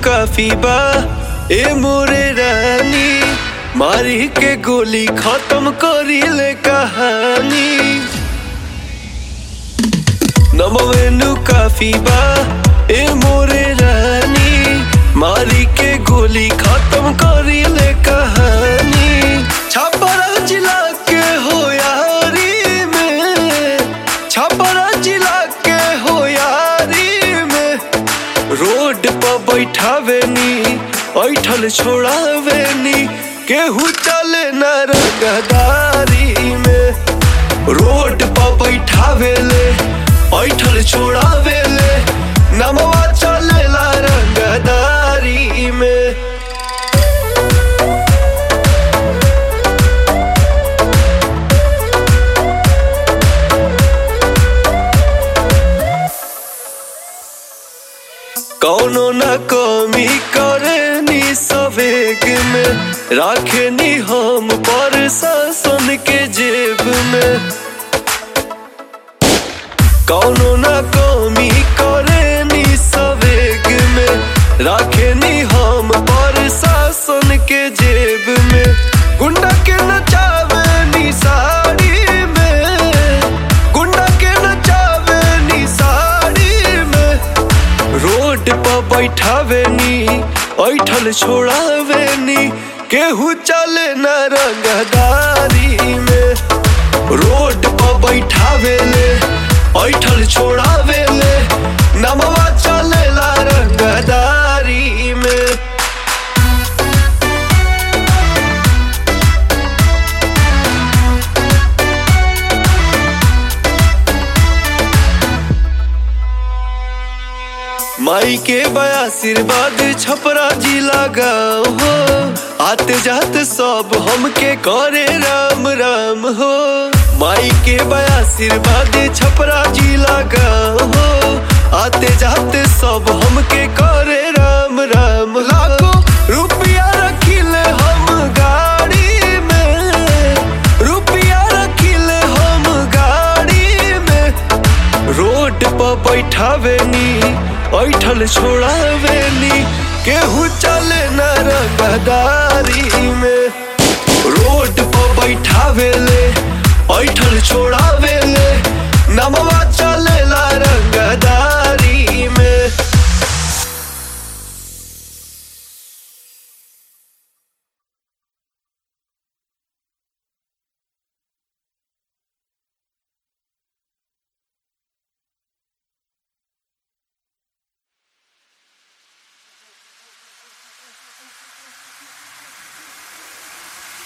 काफी बा ए मोरे रानी मारी के गोली खत्म करी ले कहानी नमवेनु काफी बा ए मोरे रानी मारी के गोली खत्म करी ले कहानी छापरा जिला के हो यारी में छापरा जिला के हो यारी में रोड पर बैठावेनी ऐठल छोड़ावेनी केहू चले न रंगदारी में रोड पर बैठावेले ऐठल छोड़ावेले नमवा चलेला रंगदारी में कौनो न कमी करेनी सवेग में राखेनी हम पर शासन के जेब में कौनो न कमी करेनी सवेग में राखेनी हम पर शासन के जेब में गुंडा के नचावेनी साड़ी में गुंडा के नचावेनी साड़ी में रोड पर बैठावेनी ऐठल छोड़ावेनी केहू चले न रंगदारी में रोड पर बैठावेले ऐठल छोड़ावेले नमवा चलेला रंगदारी में माई के बया आशीर्वाद छपरा जिला गाँव हो आते जाते सब हमके करे राम राम हो माई के बया आशीर्वाद छपरा जिला गाँव हो आते जाते सब हमके करे राम राम लाखों रुपया रखिले हम गाड़ी में रुपया रखिले हम गाड़ी में रोड पर बैठावेनी ऐठल छोड़ावेनी केहू चले न रंगदारी में रोड पर बैठावेले ऐठल छोड़ावेले नमवा चलेला रंगदारी में